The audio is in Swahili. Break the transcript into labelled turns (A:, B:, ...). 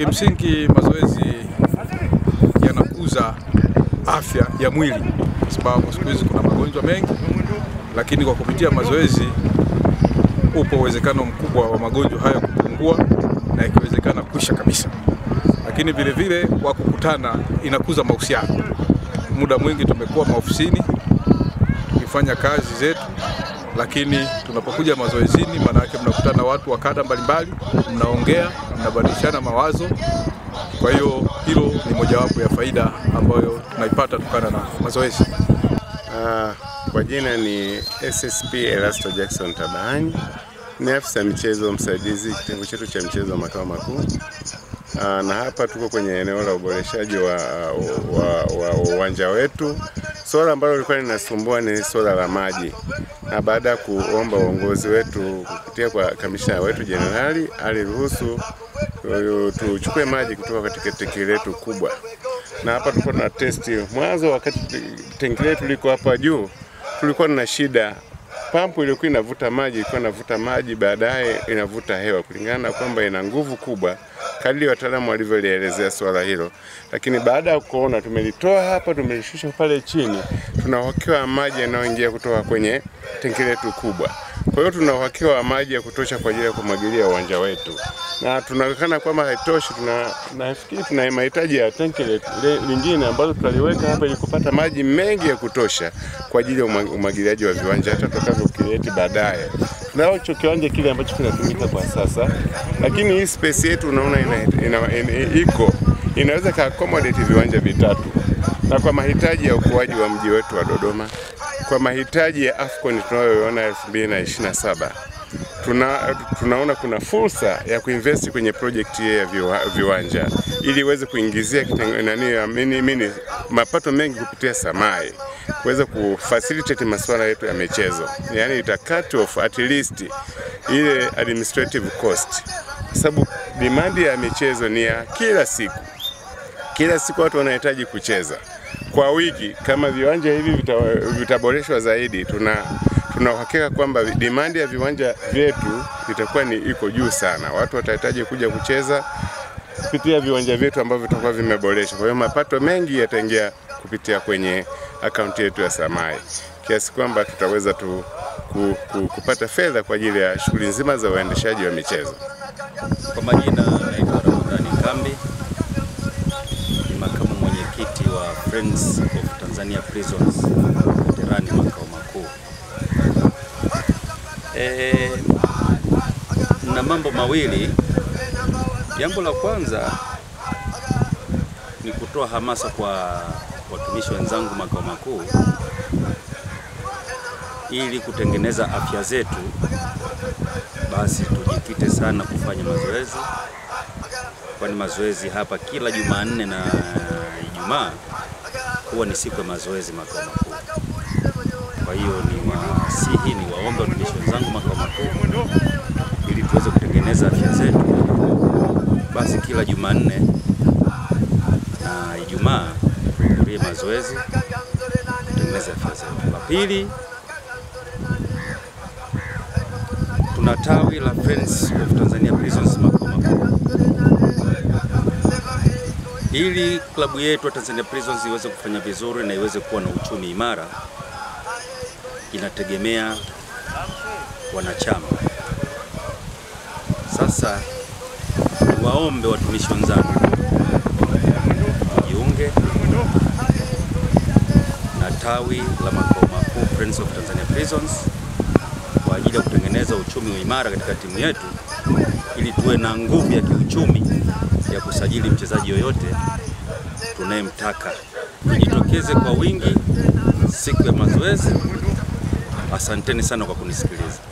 A: Kimsingi mazoezi yanakuza afya ya mwili, kwa sababu siku hizi kuna magonjwa mengi, lakini kwa kupitia mazoezi upo uwezekano mkubwa wa magonjwa haya kupungua na ikiwezekana kuisha kabisa. Lakini vile vile kwa kukutana inakuza mahusiano. Muda mwingi tumekuwa maofisini tukifanya kazi zetu, lakini tunapokuja mazoezini, maana yake mnakutana watu wa kada mbalimbali, mnaongea, mnabadilishana mawazo. Kwa hiyo hilo ni mojawapo ya faida ambayo tunaipata kutokana na mazoezi.
B: Ah, kwa jina ni SSP Elasto Jackson Tabani, ni afisa michezo msaidizi kitengo chetu cha michezo makao makuu. Ah, na hapa tuko kwenye eneo la uboreshaji wa wa- wa- wa uwanja wetu. Swala ambalo lilikuwa linasumbua ni swala la maji, na baada ya kuomba uongozi wetu kupitia kwa kamishna wetu jenerali aliruhusu uh, tuchukue maji kutoka katika tenki letu kubwa na hapa tulikuwa tuna testi mwanzo, wakati tenki letu liko hapa juu, tulikuwa na shida. Pampu iliyokuwa inavuta maji ilikuwa inavuta maji, baadaye inavuta hewa, kulingana na kwamba ina nguvu kubwa, kadri wataalamu walivyolielezea swala hilo. Lakini baada ya kuona, tumelitoa hapa, tumelishusha pale chini, tuna uhakika wa maji yanayoingia kutoka kwenye tenki letu kubwa. Kwa hiyo tuna uhakika wa maji ya kutosha kwa ajili ya kumwagilia uwanja wetu, na tunaonekana kwamba haitoshi. Tuna nafikiri tuna mahitaji ya tenki le- le- lingine ambalo tutaliweka hapa ili kupata maji mengi ya kutosha kwa ajili ya umwa- umwagiliaji wa viwanja hata tutakavyo kireti baadaye. Tunacho kiwanja kile ambacho kinatumika kwa sasa, lakini hii space yetu unaona ina, ina, ina, iko inaweza ka accommodate viwanja vitatu, na kwa mahitaji ya ukuaji wa mji wetu wa Dodoma, kwa mahitaji ya AFCON tunayoiona 2027 tuna, tunaona kuna fursa ya kuinvest kwenye project hii ya viwa, viwanja ili iweze kuingizia kitengo- nani ya mini, mini, mapato mengi kupitia samai kuweza kufacilitate masuala yetu ya michezo, yani ita cut off at least ile administrative cost, kwa sababu demand ya michezo ni ya kila siku kila siku watu wanahitaji kucheza kwa wiki. Kama viwanja hivi vita- vitaboreshwa zaidi, tuna tuna uhakika kwamba demand ya viwanja vyetu itakuwa ni iko juu sana. Watu watahitaji kuja kucheza kupitia viwanja vyetu ambavyo vitakuwa vimeboreshwa. Kwa hiyo mapato mengi yataingia kupitia kwenye akaunti yetu ya Samai, kiasi kwamba tutaweza tu ku, ku, kupata fedha kwa ajili ya shughuli nzima za uendeshaji wa michezo.
C: Kwa majina naitwa Ramadhani Kambi, ni makamu mwenyekiti wa Friends of Tanzania Prisons Veterani makao makuu. E, na mambo mawili. Jambo la kwanza ni kutoa hamasa kwa watumishi wenzangu makao makuu ili kutengeneza afya zetu basi tujikite sana kufanya mazoezi, kwani mazoezi hapa kila Jumanne na Ijumaa huwa ni siku ya mazoezi makao makuu. Kwa hiyo ni wasihi, ni waombe watumishi wenzangu makao makuu ili tuweze kutengeneza afya zetu, basi kila Jumanne na Ijumaa tuhudhurie mazoezi, tutengeneze afya zetu. La pili tuna tawi la Friends of Tanzania Prisons makao makuu. Ili klabu yetu ya Tanzania Prisons iweze kufanya vizuri na iweze kuwa na uchumi imara, inategemea wanachama. Sasa waombe watumishi wenzangu wajiunge na tawi la makao makuu Friends of Tanzania Prisons kwa ajili ya kutengeneza uchumi imara katika timu yetu ili tuwe na nguvu ya kiuchumi ya kusajili mchezaji yoyote tunayemtaka. Tujitokeze kwa wingi siku ya mazoezi. Asanteni sana kwa kunisikiliza.